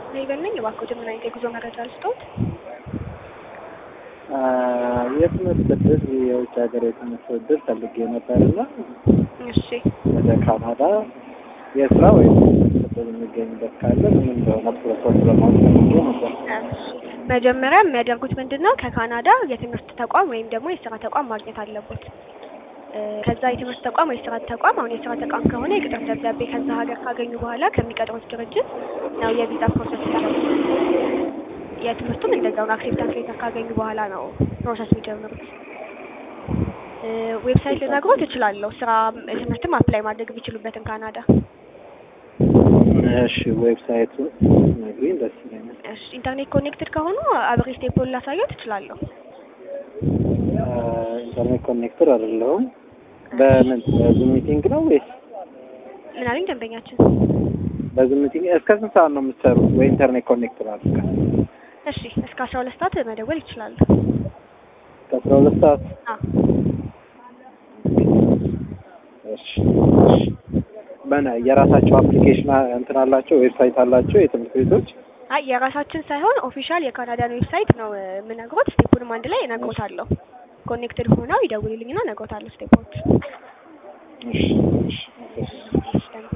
ሌበል ነኝ። እባክዎትን ምን አይነት የጉዞ መረጃ ልስጥዎት? የትምህርት እድል የውጭ ሀገር የትምህርት እድል ፈልጌ ነበር እና እሺ ወደ ካናዳ የስራ ወይም የትምህርት እድል የሚገኝበት ካለ ምን እንደሆነ ፕሮሰስ ለማወቅ ፈልጌ ነበር። እሺ መጀመሪያ የሚያደርጉት ምንድን ነው? ከካናዳ የትምህርት ተቋም ወይም ደግሞ የስራ ተቋም ማግኘት አለቦት። እ ከዛ የትምህርት ተቋም ወይ የስራ ተቋም አሁን የስራ ተቋም ከሆነ የቅጥር ደብዳቤ ከዛ ሀገር ካገኙ በኋላ ከሚቀጥሩት ድርጅት ነው የቪዛ ፕሮሰስ የሚጀምሩት። የትምህርቱም እንደዛው ነው። አክሴፕታንስ ሌተር ካገኙ በኋላ ነው ፕሮሰስ የሚጀምሩት። እ ዌብሳይት ልነግሮት እችላለሁ። ስራ ትምህርትም አፕላይ ማድረግ የሚችሉበትን ካናዳ። እሺ ዌብሳይቱን ነግሪኝ ደስ ይለኛል። እሺ ኢንተርኔት ኮኔክትድ ከሆኑ አብሬ ስቴፑን ላሳየት እችላለሁ። ኢንተርኔት ኮኔክተር አይደለሁም። በምን በዙም ሚቲንግ ነው ወይስ ምን አለኝ ደንበኛችን? በዙም ሚቲንግ? እስከ ስንት ሰዓት ነው የምትሰሩት? ወይ ኢንተርኔት ኮኔክተር አድርጋ እሺ እስከ አስራ ሁለት ሰዓት መደወል ይችላሉ። እስከ አስራ ሁለት ሰዓት አዎ እሺ እሺ። በነ የራሳቸው አፕሊኬሽን እንትን አላቸው ዌብሳይት አላቸው የትምህርት ቤቶች አይ የራሳችን ሳይሆን ኦፊሻል የካናዳን ዌብሳይት ነው እ የምነግሮት። ስቴፑንም አንድ ላይ እነግሮታለሁ። ኮኔክትድ ሆነው ይደውሉልኝና እነግሮታለሁ ስቴፖች። እሺ እሺ እሺ